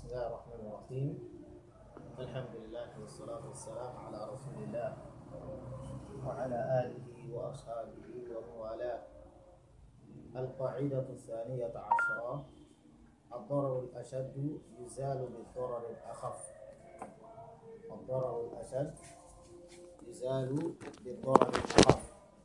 بسم الله الرحمن الرحيم الحمد لله والصلاة والسلام على رسول الله وعلى آله وأصحابه ومن والاه القاعدة الثانية عشرة الضرر الأشد يزال بالضرر الأخف الضرر الأشد يزال بالضرر الأخف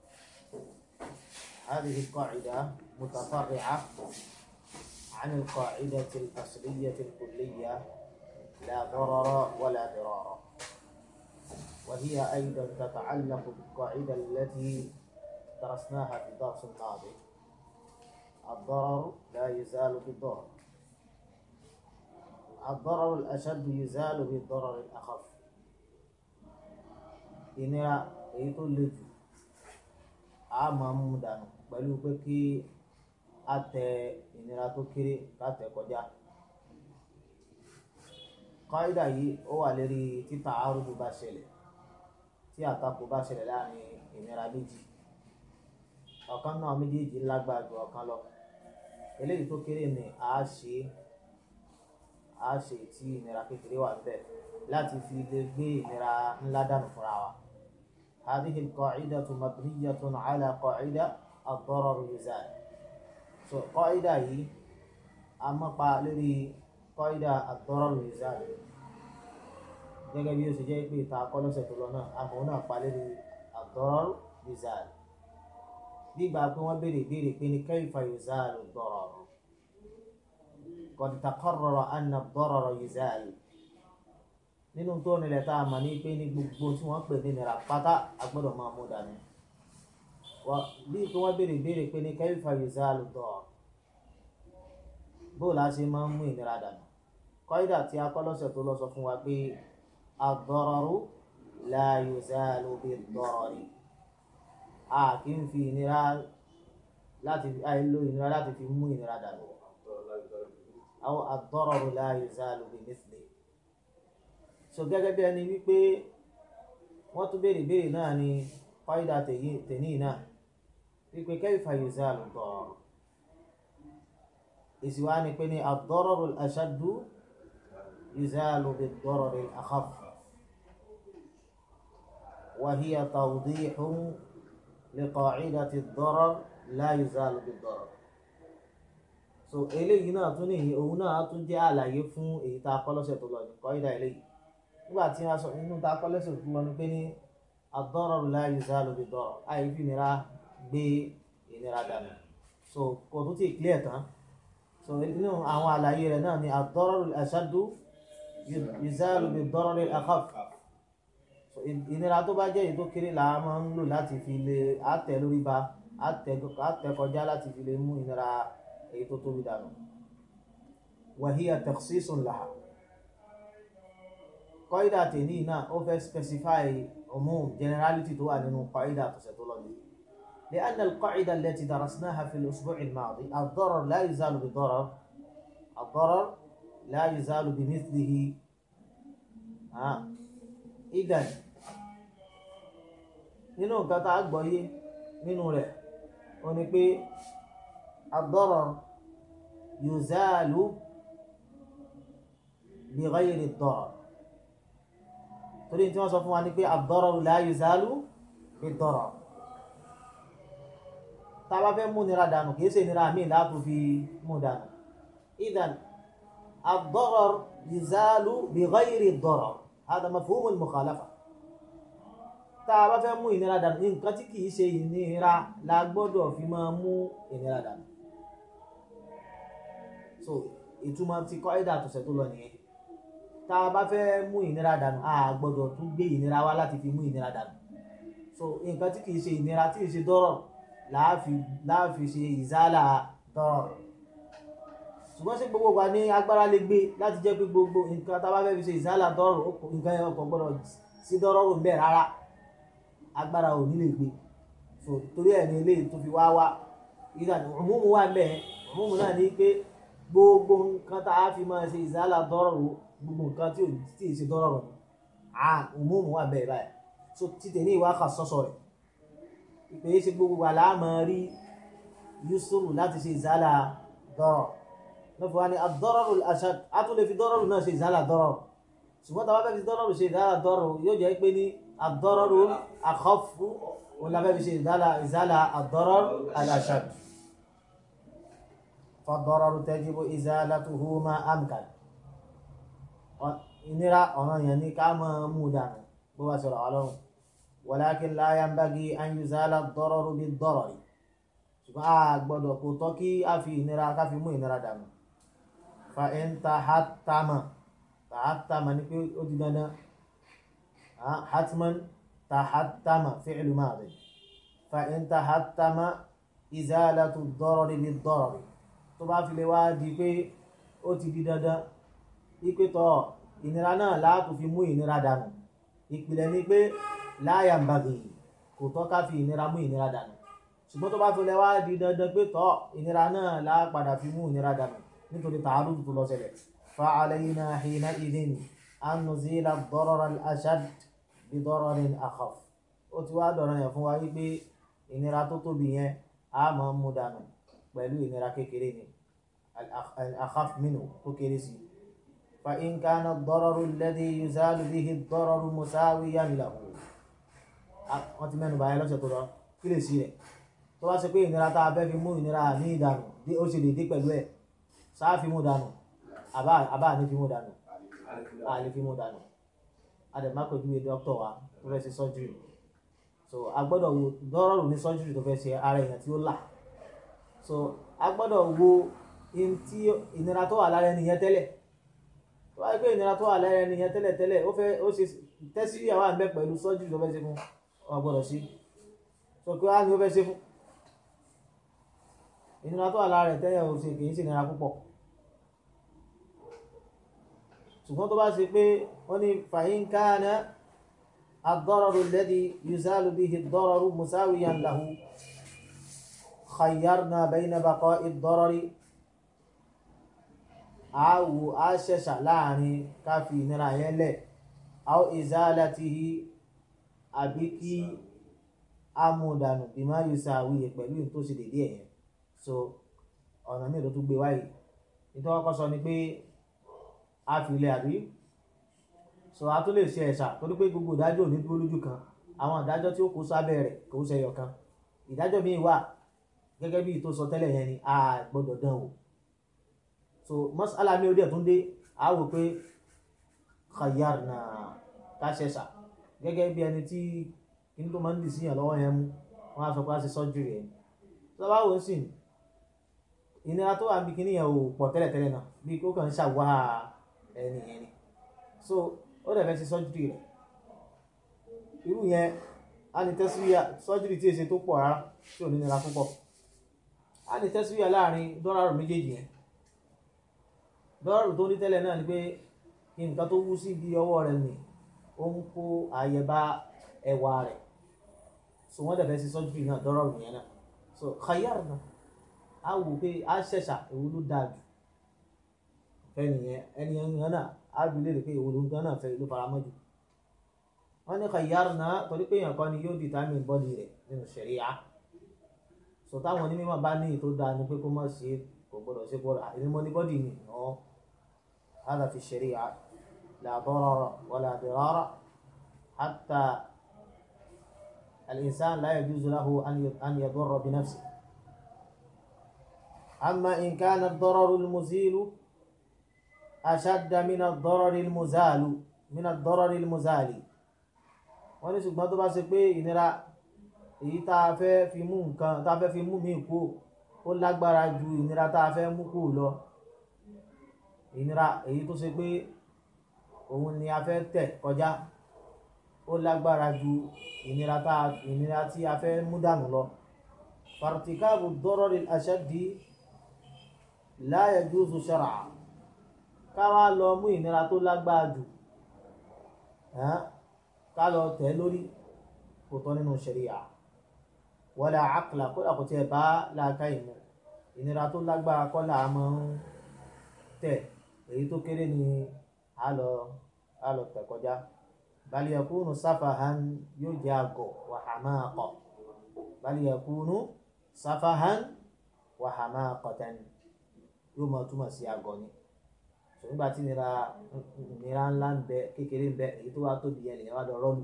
هذه القاعدة متفرعة عن القاعدة الأصلية الكلية لا ضرر ولا ضرار وهي أيضا تتعلق بالقاعدة التي درسناها في الدرس الماضي الضرر لا يزال بالضرر الضرر الأشد يزال بالضرر الأخف ìnira èyí tó le jù a máa mú dànù pẹ̀lú pé kí a tẹ ìnira tó kéré ká tẹ kọjá kọ́ídà yìí ó wà lérí títà arúgbó bá ṣẹlẹ̀ tí àtakò bá ṣẹlẹ̀ láàrin ìnira méjì ọ̀kan náà méjèèjì lágbára ju ọ̀kan lọ eléyìí tó kéré ni a ṣe a ṣe tí ìnira kékeré wà níbẹ̀ láti fi lè gbé ìnira ńlá dànù fúnra wa. هذه القاعدة مبنية على قاعدة الضرر يزال. So قاعدة yìí a máa pa lórí قاعدة الضرر يزال. gẹ́gẹ́ bí ó ṣe jẹ́ pé ìta akọ́lọ́sẹ̀ tó lọ náà àmọ́ náà pa lórí الضرر يزال. gbígbà pé wọ́n béèrè béèrè pé ní كيف يزال الضرر. قد تقرر أن الضرر يزال nínú tó nílẹ̀ tá a mọ̀ ní pé ní gbogbo tí wọ́n pè ní nira pátá a gbọ́dọ̀ máa mú dání bí kí wọ́n béèrè béèrè pé ní kayfa yuzalu dar bóò la ṣe máa ń mú ìnira dànù kọ́ídà tí a kọ́ lọ́sẹ̀ tó lọ sọ fún wa pé ad-dararu la yuzalu bid-darari a kì í fi ìnira láti àìlò ìnira láti fi mú ìnira dànù aw ad-dararu la yuzalu bimithli so gẹ́gẹ́ bí ẹni wípé wọ́n tún béèrè béèrè náà ni fáyidà tèní náà wípé kayfa yuzalu ad-darar èsì wa ni pé ní ad-dararu al-ashaddu yuzalu bid-darari al-akhaf wa hiya tawdihun li qa'idati ad-darar la yuzalu bid-darar so eléyìí náà tún ní òun náà tún jẹ́ àlàyé fún èyí tá a kọ́ lọ́sẹ̀ tó lọ ní kọ́ídà eléyìí nígbà tí a sọ nínú tá a kọ́ lọ́sẹ̀ tó lọ ní pé ní ad-dararu la yuzalu bid-darar àyè fi ìnira gbé ìnira dànù so kò tó ti clear tán so nínú àwọn àlàyé rẹ̀ náà ni ad-dararu al-ashaddu yuzalu bid-darari al-akhaf so ìnira tó bá jẹ́ èyí tó kéré là á máa ń lò láti fi lè àtẹ lórí ba àtẹ kọjá láti fi lè mú ìnira èyí tó tóbi dànù wa hiya takhsisun laha kọ́ídà tèní náà ó fẹ́ specify umum generality tó wà nínú kọ́ídà tọ̀sẹ̀ tó lọ́dún لأن القاعدة التي درسناها في الأسبوع الماضي الضرر لا يزال بضرر الضرر لا يزال بمثله ها إذا nínú nǹkan tá a gbọ́ yé nínú rẹ̀ ó ní pé الضرر يزال بغير الضرر torí tí wọ́n sọ fún wa ní pé ad-dararu la yuzalu bid-darar tá a bá fẹ́ mú nira dànù kìí ṣe nira míì láàbù fi mú dànù idan ad-darar yuzalu bighayri ad-darar hada mafhum al-mukhalafa tá a bá fẹ́ mú ìnira dànù nǹkan tí kìí ṣe ìnira la gbọ́dọ̀ fi máa mú ìnira dànù so ìtumọ̀ ti kọ́ ẹ̀dà àtọ̀sẹ̀ tó lọ nìyẹn tá a bá fẹ́ mú ìnira dànù a gbọ́dọ̀ tún gbé ìnira wá láti fi mú ìnira dànù so nǹkan tí kìí ṣe ìnira tí kìí ṣe dọ́rọ̀ láàfi ṣe ìzálà dọ́rọ̀ ṣùgbọ́n ṣé gbogbo wa ní agbára lè gbé láti jẹ́ pé gbogbo nǹkan tá a bá fẹ́ fi ṣe ìzálà dọ́rọ̀ nǹkan yẹn kò gbọ́dọ̀ sí dọ́rọ̀ rò ń bẹ̀ rárá agbára ò ní lè gbé so torí ẹ̀ ní eléyìí tó fi wá wá ìdàní òmùmù wà mẹ́ẹ̀ òmùmù náà ní pé gbogbo nǹkan tá a fi máa ṣe ìzálà dọ́rọ̀ rò gbogbo nǹkan tí ò tí ì ṣe dọ́rọ̀ rọ̀ à òmùmù wà bẹ́ẹ̀ báyìí so títẹ̀ ní ìwà kan sọ́sọ́ rẹ̀ ìpè é ṣe gbogbo wa láàmú rí yusuf láti ṣe ìzálà dọ́rọ̀ lọ́fọ̀ wá ní ad-dararu al-ashad á tún lè fi dọ́rọ̀rù náà ṣe ìzálà dọ́rọ̀rù ṣùgbọ́n tàbá fẹ́ fi dọ́rọ̀rù ṣe ìzálà dọ́rọ̀rù yóò jẹ́ pé ní ad-dararu akhaffu òun la fẹ́ fi ṣe ìzálà ìzálà ad-darar al-ashad fa-d-dararu tajibu izalatuhu ma amkan ìnira ọ̀ràn yẹn ní ká máa mú dànù bó bá sọ̀rọ̀ ọlọ́run walakin la yanbaghi an yuzala ad-dararu bid-darari ṣùgbọ́n a gbọ́dọ̀ kò tọ́ kí a fi ìnira ká fi mú ìnira dànù fa in tahattama tahattama ní pé ó di dandan hatman tahattama fi'lu madi fa in tahattama izalatu ad-darari bid-darari tó bá fi lè wá di pé ó ti di dandan ipe tọ́ ìnira náà láàtò fi mú ìnira dànù ìpìlẹ̀ ni pé la yanbaghi kò tọ́ ká fi ìnira mú ìnira dànù ṣùgbọ́n tó bá fi lè wá di dandan pé tọ́ ìnira náà lápadà fi mú ìnira dànù nítorí tààrù tó lọ ṣẹlẹ̀ fa alayna hina idhin an nuzila ad-darara al-ashad bi dararin akhaf ó ti wá dọ̀rọ̀ yẹn fún wa wípé ìnira tó tóbi yẹn a máa mú dànù pẹ̀lú ìnira kékeré ni al-akhaf minhu tó kéré sí fa in kana ad-dararu alladhi yuzalu bihi ad-dararu musawiyan lahu wọ́n ti mẹ́nu báyẹn lọ́sẹ̀ tó lọ kí lè sí rẹ̀ tó bá ṣe pé ìnira tá a fẹ́ fi mú ìnira ní ìdànù ó ṣe lè dé pẹ̀lú ẹ̀ sáà fi mú dànù àbá ní fi mú dànù a lè fi mú dànù adẹ̀mákòjúwe dókítà wa tó fẹ́ ṣe sọ́júrì so a gbọ́dọ̀ wo dọ́rọ̀rù ní sọ́júrì tó fẹ́ ṣe ara èèyàn tí ó là so a gbọ́dọ̀ wo in tí ìnira tó wà lára ẹni yẹn tẹ́lẹ̀ tó wáyé pé ìnira tó wà lára ẹni yẹn tẹ́lẹ̀ tẹ́lẹ̀ ó fẹ́ ó ṣe tẹ́sí ìyàwó àmì pẹ̀lú sọ́júrì tó fẹ́ ṣe fún ọ gbọ́dọ̀ sí so kí wá ní ó fẹ́ ṣe fún ìnira tó wà lára rẹ̀ tẹ́lẹ̀ ò ṣe kì í ṣe ìnira púpọ̀ ṣùgbọ́n tó bá ṣe pé wọ́n ní fàyín káàná ad-dararu alladhi yuzalu bihi ad-dararu musawiyan lahu khayyarna bayna baqa'i ad-darari àwò àṣẹṣà láàrin káfí ìnira yẹn lẹ̀ aw izalatihi àbí kí amúdànù bima yusawi pẹ̀lú tó ṣe dédé ẹ̀yẹn so ọ̀nà míì ló tún gbé wáyé nítorí wọ́n kọ́ sọ ni pé a fi ilé àbí so a tún lè ṣe ẹ̀ṣà torí pé gbogbo ìdájọ́ ò ní dúró lójú kan àwọn ìdájọ́ tí ó kó sábẹ́ rẹ̀ kò ń ṣẹyọ kan ìdájọ́ míì wà gẹ́gẹ́ bí tó sọ tẹ́lẹ̀ yẹn ni a gbọ́dọ̀ dán o so mọ́sálà mi ò dẹ̀ tún dé a wò pé khayyarna ká ṣẹ̀ṣà gẹ́gẹ́ bí ẹni tí kí ní tó máa ń dì síyàn lọ́wọ́ yẹn mú wọ́n á sọ pé a ṣe sọ́júrì ẹ̀ tó bá wò ó sì ìnira tó wà níbi kíní yẹn ò pọ̀ tẹ́lẹ̀tẹ́lẹ̀ náà bí kó kàn ń ṣàwá ẹni yẹn ni so ó dẹ̀ fẹ́ ṣe sọ́júrì rẹ̀ irú yẹn á ní tẹ́síríà sọ́júrì tí èsè tó pọ̀ rárá tí ò ní nira púpọ̀ á ní tẹ́síríà láàrin dọ́làrù méjèèjì yẹn dọ́làrù tó ní tẹ́lẹ̀ náà ni pé kí nǹkan tó wú sí ibi ọwọ́ rẹ̀ nì ó ń kó àyẹ̀bá ẹwà rẹ̀ so wọ́n dẹ̀ fẹ́ ṣe sọ́júrì náà dọ́làrù yẹn náà so khayyarna a wò pé a ṣẹ̀ṣà èwo ló dáa jù fẹ́nìyẹn ẹni yẹn náà a bí léèrè pé èwo ló gan náà fẹ́ ló fara mọ́ jù wọ́n ní khayyarna torí pé èèyàn kan ni yóò determine bọ́dì rẹ̀ nínú ṣẹ̀ríà so táwọn onímọ̀ bá ní ètò dáa ni pé kó má ṣe kò gbọdọ̀ ṣe bọ́dà èmi mọ́ ní bọ́dì ni ọ̀ hada fi ṣẹ̀ríà la darara wala dirara hatta الإنسان لا يجوز له أن أن يضر بنفسه أما إن كان الضرر المزيل أشد من الضرر المزال من الضرر المزال wọ́n ní ṣùgbọ́n tó bá ṣe pé ìnira èyí tá a fẹ́ fi mú nǹkan tá a fẹ́ fi mú mi kú ó lágbára ju ìnira tá a fẹ́ mú kú lọ ìnira èyí tó ṣe pé òun ni a fẹ́ tẹ̀ kọjá ó lágbára ju ìnira tá ìnira tí a fẹ́ mú dànù lọ fartikabu dọ́rọ́rì aṣáàdì la yajuzu shar'a ká wá lọ mú ìnira tó lágbára jù ká lọ tẹ̀ lórí kò tọ́ nínú ṣẹ̀ríà wala aqla kódà kò tiẹ̀ bá láàká ìmọ̀ ìnira tó lágbára kọ́ là á máa ń tẹ̀ èyí tó kéré ni a lọ a lọ tẹ̀ kọjá bal yakunu safahan yóò jẹ́ àgọ̀ wa hamaqa bal yakunu safahan wa hamaqatan yóò máa túmọ̀ sí àgọ́ ni so nígbà tí ìnira ìnira ńlá ń bẹ kékeré ń bẹ èyí tó wá tóbi yẹn lèyàn wá lọ rọ́ọ̀lù.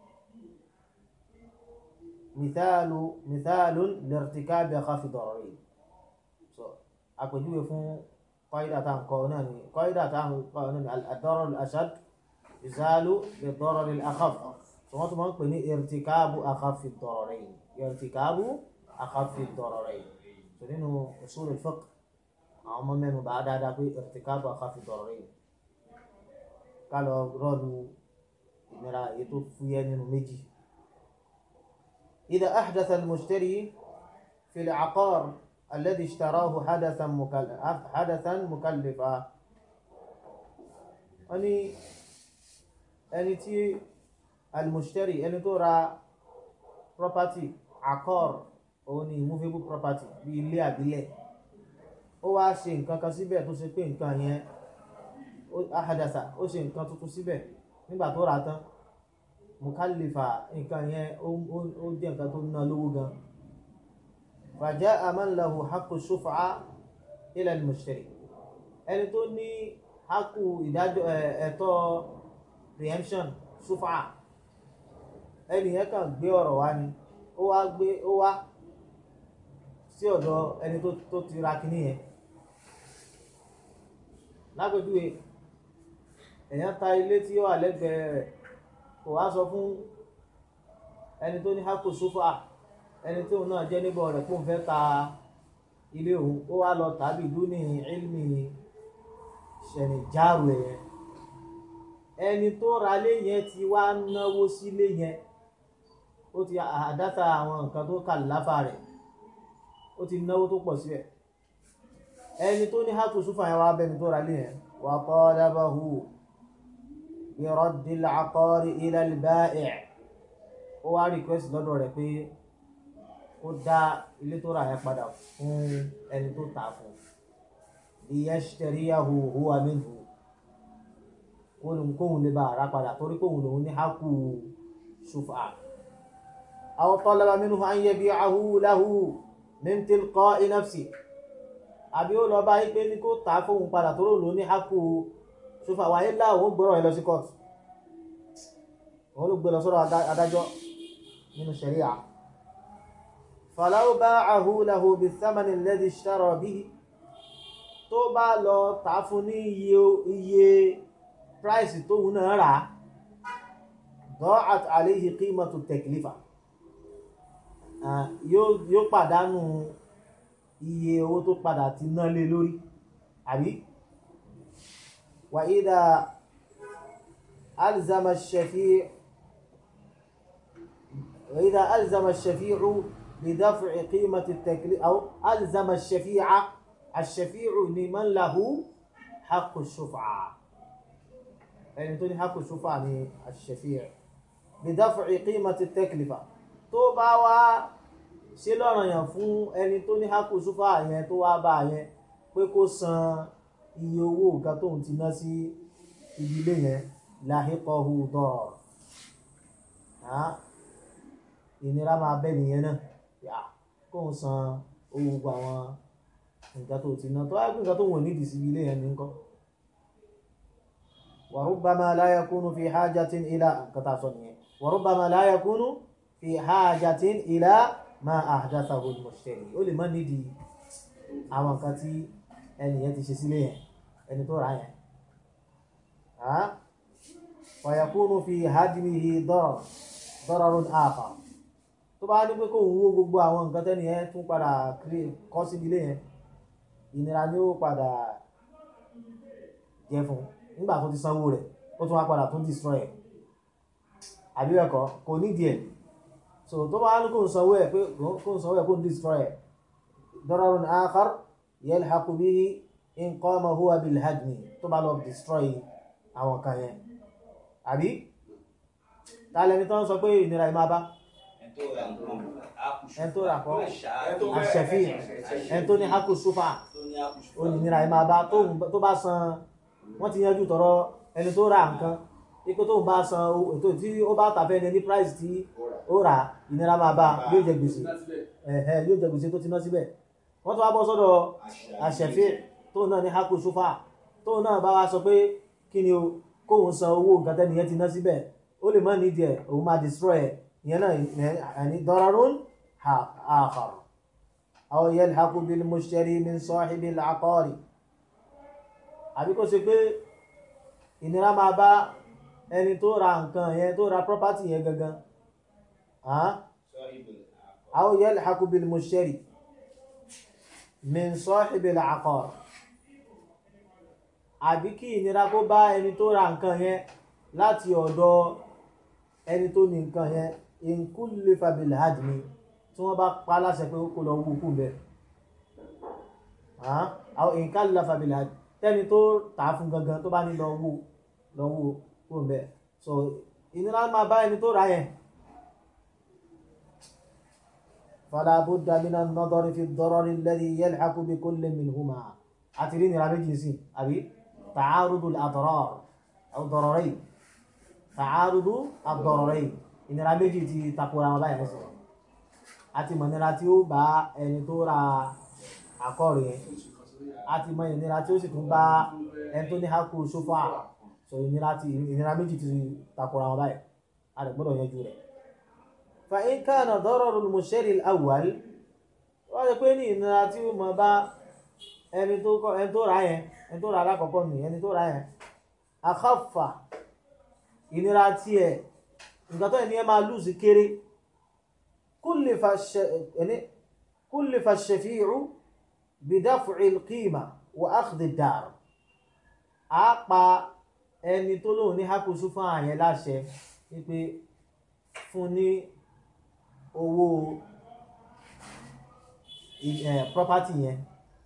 mithalu mithalu lirtikabi akhafi dararain so àpèjúwe fún kọ́ídà tá à ń kọ́ náà ni kọ́ídà tá à ń kọ́ náà ni ad-darar al-ashad yuzalu bid-darar al-akhaf so wọ́n tún máa ń pè ní irtikabu akhafi dararain irtikabu akhafi dararain so nínú usul al-fiqh àwọn ọmọ mẹ́nu bá dáadáa pé irtikabu akhafi dararain ká lọ rọ́ọ̀lù ìnira èyí tó fúyẹ́ nínú méjì. إذا أحدث المشتري في العقار الذي اشتراه حدثا مكلف حدثا مكلفا أني ẹni tí المشتري ẹni tó ra property عقار òun ni immovable property bí ilé àbílẹ̀ ó wá ṣe nǹkan kan síbẹ̀ tó ṣe pé nǹkan yẹn ahadasa ó ṣe nǹkan tuntun síbẹ̀ nígbà tó rà tán mukalifa nǹkan yẹn ó jẹ́ nǹkan tó ná lówó gan فجاء من له حق الشفعة إلى المشتري ẹni tó ní haku ìdájọ́ ẹ̀tọ́ preemption ṣufa ẹni yẹn kàn gbé ọ̀rọ̀ wá ni ó wá gbé ó wá sí ọ̀dọ̀ ẹni tó ti ra kinní yẹn lágbèjúwe èèyàn ta ilé tí ó wà lẹ́gbẹ̀ẹ́ rẹ̀ kò wá sọ fún ẹni tó ní haku ṣufa ẹni tí òun náà jẹ́ níbọ̀ rẹ̀ kó ń fẹ́ ta ilé òun ó wá lọ tàbí ìlú ní ilmi ṣẹ̀nì jáàrù ẹ̀ ẹni tó ra lé yẹn ti wá náwó sílé yẹn ó ti àdáta àwọn nǹkan tó kà láfà rẹ̀ ó ti náwó tó pọ̀ síbẹ̀ ẹni tó ní hàtò súfà yẹn wá bẹni tó ra lé yẹn wà talabahu bi raddil aqari ila al-ba'i' ó wá request lọ́dọ̀ rẹ̀ pé ó dá ilé tó rà yẹn padà fún ẹni tó tà fún liyashtariyahu huwa minhu kóhun lè bá ara padà torí kóhun lòun ní hákù ṣùfà aw talaba minhu an yabi'ahu lahu min tilqa'i nafsi àbí ó lọ bá yí pé ní kó tà fóhun padà torí lòun ní hákù ṣùfà wáyé láwọn gbọ́rọ̀ ẹ lọ sí kóòtù wọn ló gbé lọ sọ́dọ̀ adájọ́ nínú ṣẹ̀ríà فلو باعه له بالثمن الذي اشترى به tó bá lọ tà fún ní iye iye price tóun náà rà ضاعت عليه قيمة التكلفة yóò pàdánù iye owó tó padà ti ná lé lórí àbí وإذا ألزم الشفيع وإذا ألزم الشفيع بدفع قيمة التكليف أو ألزم الشفيع الشفيع لمن له حق الشفعة يعني توني حق الشفعة يعني الشفيع بدفع قيمة التكلفة tó bá wá ṣe lọ́rọ̀ yàn fún ẹni tó ní hákù ṣúfà yẹn tó wá bá yẹn pé kó san iye owó nǹkan tóun ti ná sí ibi ilé yẹn láhíkọ́hù dọ̀rọ̀ ìnira máa bẹ́ nìyẹn náà yà kó ń san owó gbogbo àwọn nǹkan tó ti ná tó wáyé pé nǹkan tó wọ̀n nídìí sí ilé yẹn ní nǹkan. wa rubbama la yakunu fi hajatin ila nǹkan tá a sọ nìyẹn wa rubbama la yakunu fi hajatin ila ma ahdathahu al-mushtari ó lè má nídìí àwọn nǹkan tí ẹni yẹn ti ṣe sílé yẹn ẹni tó rà yẹn. wa yakunu fi hadmihi darar dararun akhar tó bá ní pé kó ń wó gbogbo àwọn nǹkan tẹ́ni yẹn tún padà kọ́ síbi ilé yẹn ìnira ni ó padà jẹ fún nígbà tó ti sanwó rẹ̀ ó tún wá padà tún destroy ẹ̀ àbí ẹ̀kọ́ kò nídìí ẹ̀ so tó bá ní kó ń sanwó ẹ̀ pé kó ń sanwó ẹ̀ kó ń destroy ẹ̀ dararun akhar yalhaqu bihi in qama huwa bil hadmi tó bá lọ destroy àwọn kan yẹn àbí tálẹ́ni tó ń sọ pé ìnira yìí máa bá ẹn tó rà kọ́ àṣẹfì ẹn tó ní haku sufa onínira ẹ máa bá tó bá san wọ́n ti yanjú tọrọ ẹni tó ra nǹkan ipò tó ń bá san ètò tí ó bá tàfẹ́ ní price tí ó rà ìnira máa bá yóò jẹ gbèsè ẹ̀hẹ́ yóò jẹ gbèsè tó ti ná síbẹ̀ wọ́n tó wá bọ́ sọ́dọ̀ àṣẹfì tóun náà ní haku sufa tóun náà bá wa sọ pé kí ni o kóun san owó nǹkan tẹ́niyẹn ti ná síbẹ̀ ó lè má nídìí ẹ̀ òun máa destroy ẹ̀ ìyẹn náà ẹni dararun akhar aw yalhaqu bil mushtari min sahibil aqari àbí kó ṣe pé ìnira máa bá ẹni tó ra nǹkan yẹn tó ra property yẹn gangan aw yalhaqu bil mushtari min sahibil aqar àbí kí ìnira kó bá ẹni tó ra nǹkan yẹn láti ọ̀dọ̀ ẹni tó ní nǹkan yẹn in kullifa bil hadmi tí wọ́n bá pa láṣẹ pé kó lọ wú kú bẹ́ẹ̀ àwọn in kallafa bil hadmi tẹ́ni tó tà á fún gangan tó bá ní lọ wú lọ wú kú bẹ́ẹ̀ so ìnira máa bá ẹni tó ra yẹn fala budda min an-nadari fi ad-darari alladhi yalhaqu bi kullin minhuma àti rí ìnira méjì sí àbí ta'arudu al-adrar aw dararayn ta'arudu ad-dararayn ìnira méjì ti takora wọn báyìí lẹ́sẹ̀ àti mọ̀ ìnira tí ó bá ẹni tó ra àkọ́rò yẹn àti mọ̀ ìnira tí ó sì tún bá ẹni tó ní hákù sófà so ìnira ti ìnira méjì ti takora wọn báyìí a lè gbọ́dọ̀ yanjú rẹ̀. fa in kana dararu al-mushtari al-awwal wọ́n ti pé ní ìnira tí ó mọ̀ bá ẹni tó kọ ẹni tó ra yẹn ẹni tó ra alákọ̀ọ́kọ́ nì ẹni tó ra yẹn akhaffa ìnira tiẹ̀ nǹkan tó ẹni ẹ máa lùsì kéré kullifa ash-shafi'u bidaf'i al-qima wa akhdhi ad-dar a pa ẹni tó lóun ní hakusu fún àyẹn láṣẹ wípé fún ní owó property yẹn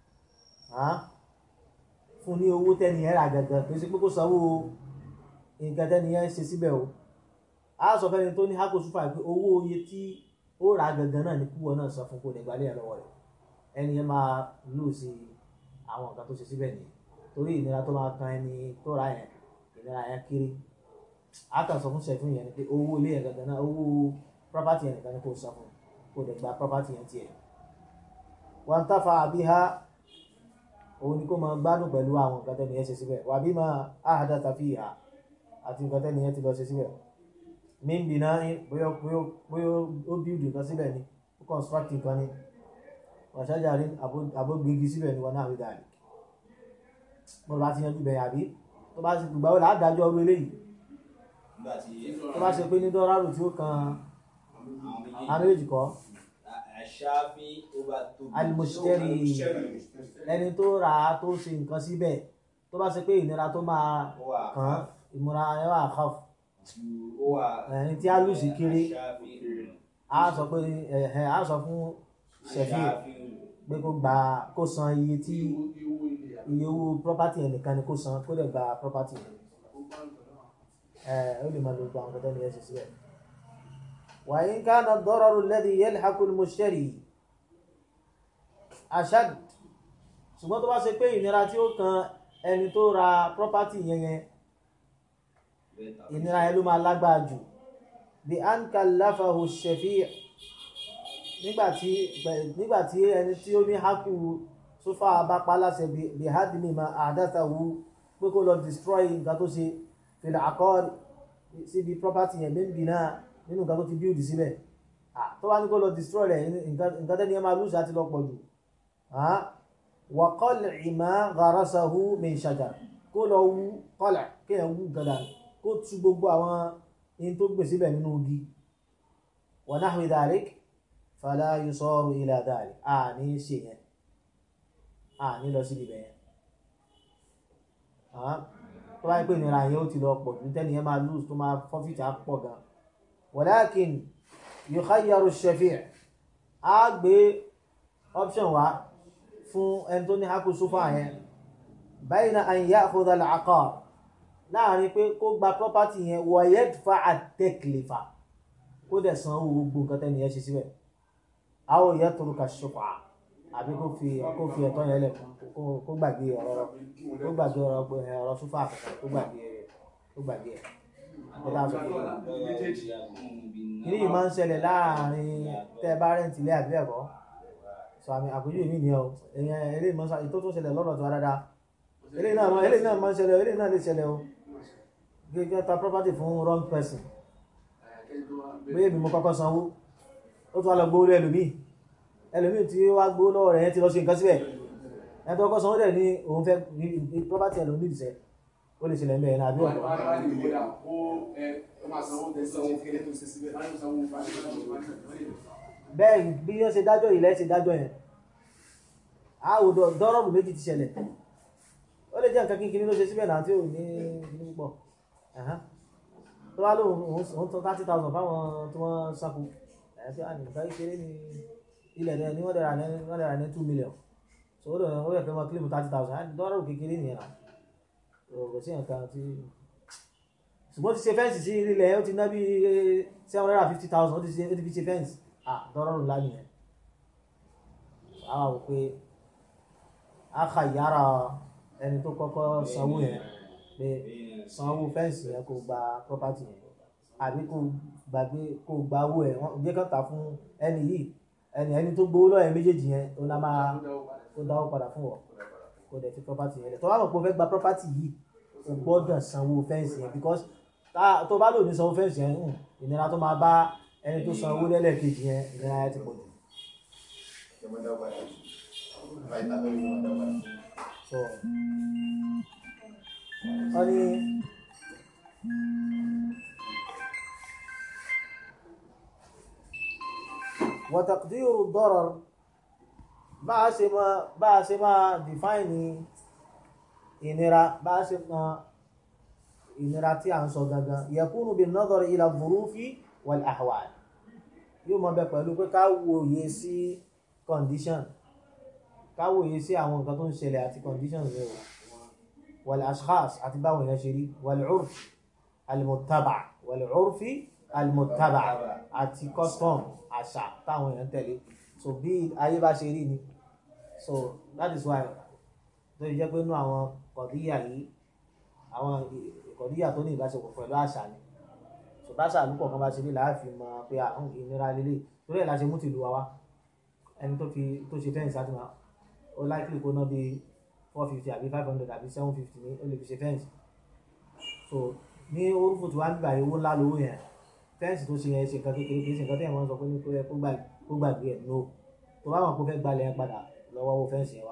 fún ní owó tẹ́ni ẹ̀ rà gangan kì í ṣe pé kó sanwó nǹkan tẹ́ni ẹ̀ ṣe síbẹ̀ o a sọ fẹ́ni tó ní hakosu fà pé owó iye tí ó rà gangan náà ní kúwọ́ náà san fún kó lè gbalẹ̀ lọ́wọ́ rẹ̀ ẹni ẹ̀ máa lù sí àwọn nǹkan tó ṣe síbẹ̀ nìyẹn torí ìnira tó máa kan ẹni tó ra yẹn ìnira yẹn kéré a kàn sọ fún sẹ́fún yẹn ni pé owó ilé yẹn gangan náà owó property yẹn nìkan ni kó san fún kó lè gba property yẹn tiẹ̀ wọ́n tafa àbíhá òun ni kó máa gbádùn pẹ̀lú àwọn nǹkan tẹ́ni yẹn ṣe síbẹ̀ wà bí máa áhàdá tàbí ìhà àti nǹkan tẹ́ni yẹn ti lọ ṣe síbẹ̀ mímbi náà bóyá bóyá ó bíldì nǹkan síbẹ̀ ni ó construct nǹkan ni wàṣájà rí àbógbégi síbẹ̀ ni wọn náà rí dàrí mo bá ti yanjú bẹ̀yà bí tó bá ti gbà wọlé àdájọ́ ọrú eléyìí tó bá ṣe pé ní dọ́rọ́rù tí ó kan àwọn méjì kọ́ alimusitẹ́rì ẹni tó rà á tó ṣe nǹkan síbẹ̀ tó bá ṣe pé ìnira tó máa kàn án ìmúra ẹ̀ wà kọ́f ẹni tí a lù sí kéré a sọ pé ẹ̀hẹ̀ a sọ fún ṣẹ̀fì pé kó gba kó san iye tí iye owó property yẹn nìkan ni kó san kó lè gba property yẹn ẹ̀ ó lè máa lo gba àwọn kẹtẹ́ ní ẹ̀sìn síbẹ̀. وإن كان الضرر الذي يلحق المشتري أشد ṣùgbọ́n tó bá ṣe pé ìnira tí ó kan ẹni tó ra property yẹn yẹn ìnira yẹn ló máa lágbára jù bí an kallafahu shafi' nígbàtí nígbàtí ẹni tí ó ní hákù sófà bá pa láṣẹ bí hadmi ma ahdathahu pé kó lọ destroy nǹkan tó ṣe fil aqar síbi property yẹn bẹ́ẹ̀ náà nínú nǹkan tó ti build síbẹ̀ tó wá ní kó lọ destroy rẹ̀ nǹkan tẹ́ni ẹ máa lose àti lọ pọ̀ jù wa qal'i ma gharasahu min shajar kó lọ wú qala' kéèyàn wú nǹkan dànù kó tú gbogbo àwọn in tó gbè síbẹ̀ nínú igi wa nahwi dhalik fala yusaru ila dhalik a ní ṣe yẹn a ní lọ síbi bẹ̀yẹn tó bá yẹ pé ìnira yẹn ó ti lọ pọ̀ jù tẹ́ni ẹ máa lose tó máa forfeit á pọ̀ gan ولكن يخير الشفيع a gbé option wá fún ẹni tó ní hákù súfà yẹn bayna an ya'khudha al-'aqar láàrin pé kó gba property yẹn wa yadfa'a at-taklifa kó dẹ̀ san owó gbogbo nǹkan tẹ́ni yẹn ṣe síbẹ̀ aw yatruka ash-shuf'a àbí kó fi kó fi ẹ̀tọ́ yẹn lẹ̀ kó gbàgbé ọ̀rọ̀ kó gbàgbé ọ̀rọ̀ súfà kankan kó gbàgbé kó gbàgbé ẹ̀ kí ni máa ń ṣẹlẹ̀ láàrin tẹ́ bá rẹ̀ǹtì ilé àbí ẹ̀kọ́ so sọ àmì àpèjúwe mi nìyẹn o èèyàn eléyìí máa ń sọ ètò tó ṣẹlẹ̀ lọ́dọ̀ tó wá dáadáa eléyìí náà máa eléyìí náà máa ń ṣẹlẹ̀ o eléyìí náà lè ṣẹlẹ̀ o gẹ́gẹ́ ta property fún wrong person bóyá èmi mo kọ́kọ́ sanwó ó tún wá lọ gbówó lé ẹlòmíì ẹlòmíì tí ó wá gbówó lọ́wọ́ rẹ̀ yẹn ti lọ ṣe nǹkan síbẹ̀ ẹni tó kọ́kọ́ sanwó dẹ̀ ní òun fẹ́ ní property ẹlòmíì ìṣẹ́ ó lè ṣẹlẹ̀ mẹ́rin àbí ọ̀pọ̀ bẹ́ẹ̀ bí wọ́n ṣe dájọ́ ilẹ̀ ṣe dájọ́ yẹn àwòdọ̀ dọ́rọ̀bù méjì ti ṣẹlẹ̀ ó lè jẹ́ nǹkan kínkín ló ṣe síbẹ̀ náà tí ò ní ní púpọ̀ tó bá lóun òun tán thirty thousand fáwọn tí wọ́n sáku ẹ̀ tí wọ́n ní nǹkan kékeré ní ilẹ̀ náà ní wọ́n dẹ̀ra ní wọ́n dẹ̀ra ní two million so ó lè ó yẹ kí wọ́n kílìmù thirty thousand dọ́rọ̀bù kékeré nìyẹn náà kò sí nǹkan tí ṣùgbọ́n ti ṣe fẹ́ǹsì sí ilẹ̀ ó ti ná bí seven hundred and fifty thousand ó ti ṣe ó ti fi ṣe fẹ́ǹsì ah dọ́rọ̀rù ńlá nìyẹn àwọn wò pé a kà yára ẹni tó kọ́kọ́ sanwó yẹn pé sanwó fẹ́ǹsì yẹn kó gba property yẹn àbí kó gbàgbé kó gba owó ẹ̀ wọ́n jẹ́ kàn tà fún ẹni yìí ẹni ẹni tó gbowó lọ́yẹ̀ méjèèjì yẹn ó lá máa kó dáwó padà fún wọ kó dẹ̀ fi property yẹn lẹ̀ tó bá mọ̀ pé o fẹ́ gba property yìí o gbọ́dọ̀ sanwó fẹ́ǹsì yẹn because tó bá lò ní sanwó fẹ́ǹsì yẹn ìnira tó máa bá ẹni tó san owó lẹ́lẹ́kejì yẹn ìnira yẹn ti pọ̀ jù. so wọ́n ní wa taqdiru darar bá a ṣe máa bá a ṣe máa define ìnira bá a ṣe máa ìnira tí a ń sọ gangan yakunu bin nadari ila dhurufi wal ahwal yóò mọ bẹ pẹ̀lú pé ká wòye sí condition ká wòye sí àwọn nǹkan tó ń ṣẹlẹ̀ àti conditions rẹ̀ wal ashkhas àti báwọn èèyàn ṣe rí wal urf al-muttaba wal urfi al-muttaba àti custom àṣà táwọn èèyàn tẹ̀lé so bí ayé bá ṣe rí ni so that is why tó yẹ jẹ́ pé inú àwọn kọ̀díyà yìí àwọn kọ̀díyà tó ní ìbáṣepọ̀ pẹ̀lú àṣà ni báṣà lúpọ̀ kan bá ṣe ní láàfin mọ pé àwọn ìnira lélẹ̀ torí ẹ̀ la ṣe mú tìlú wa wá ẹni tó fi tó ṣe fẹ́ǹsì àti máa ó láìpẹ́ kó ná bíi four fifty àbí five hundred àbí seven fifty ní ó lè fi ṣe fẹ́ǹsì so ní orúkọ tí wàá gbà owó ńlá lówó yẹn fẹ́ǹsì tó ṣe yẹn ṣe nǹkan kékeré kì í ṣe nǹkan tí ẹ̀ máa ń sọ pé ní kó yẹ kó gbàgbé ẹ̀ no tó bá wọn kó fẹ́ gbalẹ̀ yẹn padà lọ́wọ́ owó fẹ́ǹsì yẹn wá.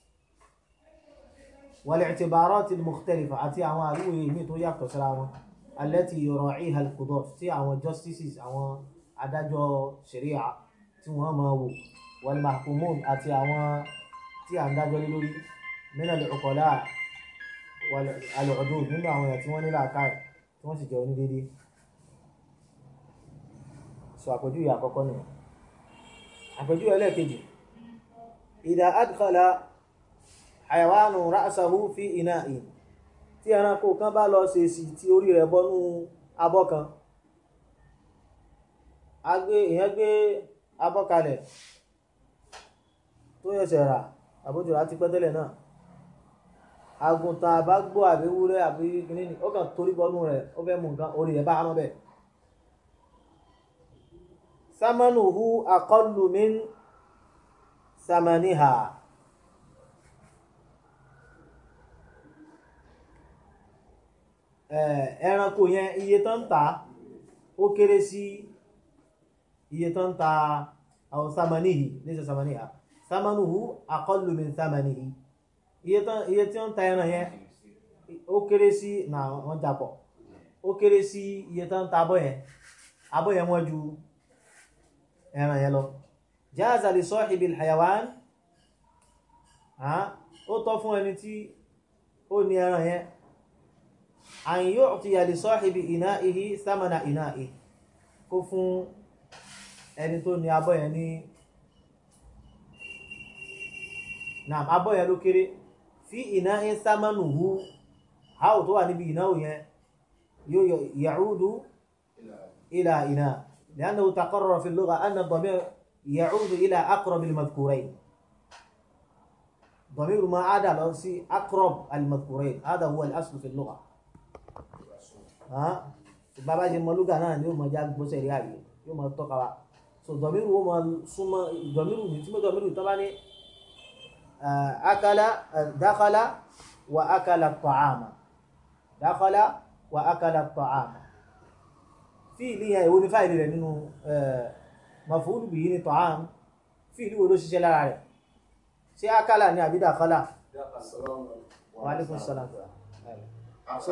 wal i'tibarat al-mukhtalifa àti àwọn àríwòye ìmí tó yàtọ̀ síra wọn alẹ́tì yura'iha al-qudat tí àwọn justices àwọn adájọ́ sharia tí wọ́n máa wò wal mahkumun àti àwọn tí à ń dájọ́ lé lórí min al-uqala al-udud nínú àwọn èèyàn tí wọ́n ní làákàyè tí wọ́n sì jẹ́ onídéédé sọ àpèjúwe àkọ́kọ́ nìyẹn àpèjúwe ẹlẹ́ẹ̀kejì idha adkhala hayawanu ra'sahu fi ina'in tí ẹranko kan bá lọ ṣèṣì tí orí rẹ̀ bọ́nú abọ́ kan èèyàn gbé abọ́ kalẹ̀ tó yẹsẹ̀ rà àbójú rà ti pẹ́ tẹ́lẹ̀ náà àgùntàn àbágbó àbí ewúrẹ́ àbí kìíní ni ó kàn torí bọ́nú rẹ̀ ó fẹ́ mú nǹkan orí rẹ̀ bá hánú bẹ́ẹ̀. samanuhu aqallu min samaniha. ẹranko yẹn iye tó ń ta ó kéré sí iye tó ń ta àwọn samanihi níṣẹ́ samaniha samanuhu aqallu min samanihi iye tí ó ń ta ẹran yẹn ó kéré sí na wọ́n japọ̀ ó kéré sí iye tó ń ta abọ́ yẹn abọ́ yẹn wọ́n ju ẹran yẹn lọ jaza li sahibil hayawan ó tọ́ fún ẹni tí ó ní ẹran yẹn an yu'tiya li sahibi ina'ihi thamana ina'ihi kó fún ẹni tó ní abọ́ yẹn ní naam abọ́ yẹn ló kéré fi ina'in thamanuhu háò tó wà níbi ìnáwó yẹn yóò ya'udu ila ina li'annahu taqarrara fi al-lugha anna ad-damir ya'udu ila aqrab al-madhkurayn ضمير ما عاد لو سي اقرب المذكورين هذا هو الاصل في اللغه bàbá ṣe mọ lúgà náà ni yóò mọ já gbọ́sẹ̀ rí àyè yóò mọ tọ́ka wa so dọ̀míru wo máa súnmọ́ dọ̀míru ní tí mo dọ̀míru tó bá ní akala dakala wa akala ta'ama dakala wa akala ta'ama fíìlì yẹn ìwo ni fáìlì rẹ̀ nínú maf'ul bihi ní ta'am fíìlì wo ló ṣiṣẹ́ lára rẹ̀ ṣé akala ni àbí dakala wa alaikum salam so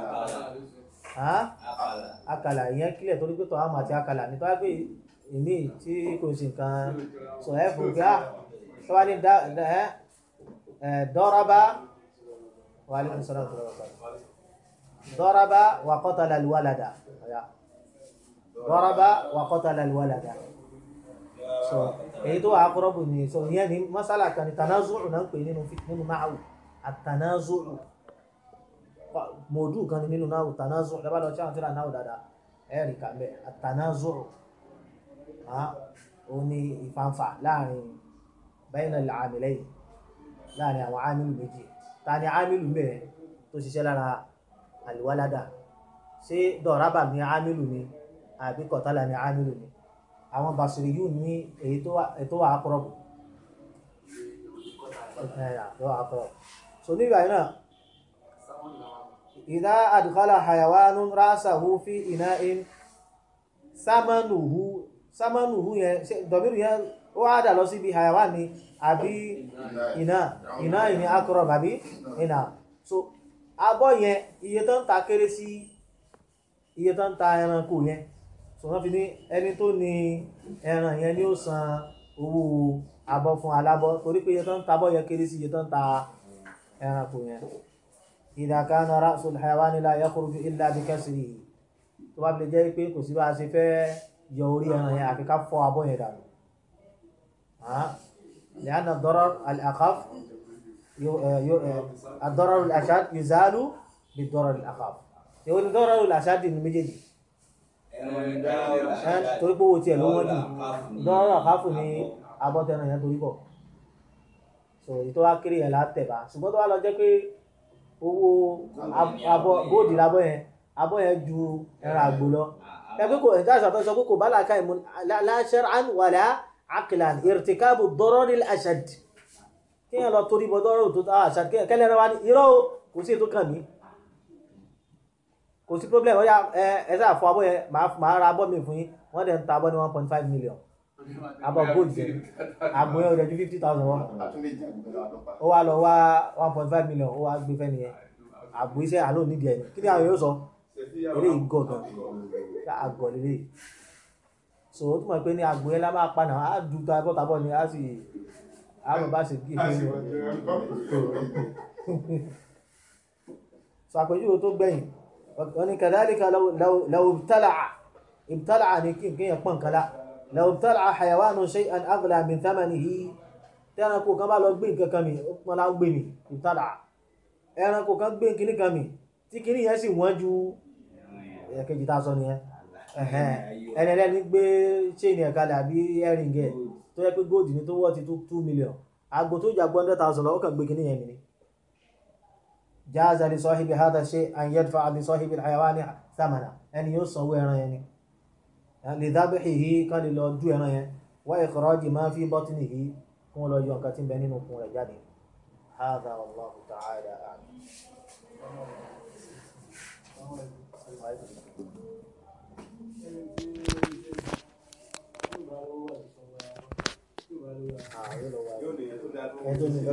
akala ìyẹn kílẹ̀ torí pé ta'am àti akala ní tó wá pé ìmí tí kò sí nǹkan sọ ẹ fò gbá tó wá ní dọ́rọ́bá wa alaikum salam dọ́rọ́bá wa qatala al-walada dọ́rọ́bá wa qatala al-walada so èyí tó wà aqrabu ní so ìyẹn ní masala kan ní tanazu'u náà ń pè nínú nínú náàwù àtànázu'u mọ̀ọ́dù kan ní nínú náàwù tanazu'u lẹ́bàá lọ sí àwọn tí ra náàwù dáadáa ẹ̀rì kàmbẹ́ àtànázu'u ó ní ìfanfà láàrin bayna al-'amilayn láàrin àwọn ámìlù méjì ta ni ámìlù mẹ́rin tó ṣiṣẹ́ lára al-walada ṣé dọ̀rábà ní ámìlù ni àbí kọ̀tálà ní ámìlù ni àwọn basiri yìí ní èyí tó wà aqrab so nígbà yìí náà idha adkhala hayawanun ra'sahu fi ina'in samanuhu samanuhu yẹn dọ̀míru yẹn ó wá dà lọ síbi hayawan ni àbí iná iná yìí ni aqrab àbí iná so abọ́ yẹn iye tó ń ta kéré sí iye tó ń ta ẹranko yẹn so wọ́n fi ní ẹni tó ní ẹran yẹn ni ó san owó abọ́ fún alábọ́ torí pé iye tó ń ta abọ́ yẹn kéré sí iye tó ń ta ẹranko yẹn idha kana ra'sul hayawani la yakhruju illa bi kasrihi tó bá fi lè jẹ́ pé kò sí bá a ṣe fẹ́ yọ orí ẹran yẹn àfi ká fọ́ abọ́ yẹn dànù لأن الضرر الأخف الضرر الأشد يزال بالضرر الأخف يقول الضرر الأشد ní méjèèjì torí pé owó tiẹ̀ ló wọ́n jù dọ́rọ̀ àkáfù ní abọ́tẹ́nà yẹn torí bọ̀ so ìtọ́ wá kéré yẹn látẹ̀bá ṣùgbọ́n tó wá lọ jẹ́ pé owó abọ́ góòdì lábọ́ yẹn abọ́ yẹn ju ẹran àgbò lọ ẹgbẹ́ kò ẹ̀dá àṣà tó sọ pé kò bá làákà ìmú la shar'an wala aqlan irtikabu ad-darar al-ashad kí yẹn lọ torí bọ́ dọ́rọ̀ tó ashad kẹ́lẹ́ rẹ wá ní irọ́ kò sí ètò kàn mí kò sí problem ọ̀yà ẹ ẹ sáà fọ abọ́ yẹn màá ra abọ́ mi fún yín wọ́n dẹ̀ ń ta abọ́ ní one point five million abọ́ gold yẹn àgbò yẹn ò dẹ̀ ju fifty thousand wọ́n ó wá lọ wá one point five million ó wá gbé fẹ́ nìyẹn àgbò iṣẹ́ àlọ́ nídìí ẹ̀ kí ni àwọn yóò sọ eléyìí gọ̀ gan àgọ̀ lélẹ̀ so ó túmọ̀ pé ní àgbò yẹn lá máa pa náà á du ta abọ́ tabọ́ ni á sì á mọ̀ bá ṣe kí so àpèjúwe tó gbẹ̀yìn wọ́n ní kàdálíkà law ibtala'a ibtala'a ní kí n pọ̀n kala law ibtala'a hayawanu shay'an aghla min thamanihi tẹ́ranko kan bá lọ gbé nǹkan kan mi ó pọ́n lá gbé mi ibtala'a ẹranko kan gbé kíní kan mi tí kíní yẹn sì wọ́n ju ẹ̀kejì tá a sọ nìyẹn ẹni ẹlẹ́ni gbé chain ẹ̀ka dàbí ẹ̀rìngì ẹ̀ tó yẹ pé góòdì ní tó wọ́ ti two million àgbò tó jà hundred thousand lọ ó kàn gbé kíní yẹn mi ni جاز لصاحب هذا الشيء أن يدفع لصاحب الحيوان ثمنه أن يصوى يعني لذبحه قال له جو يعني وإخراج ما في بطنه كون له يوم كاتين بينين وكون رجالي هذا والله تعالى أعلم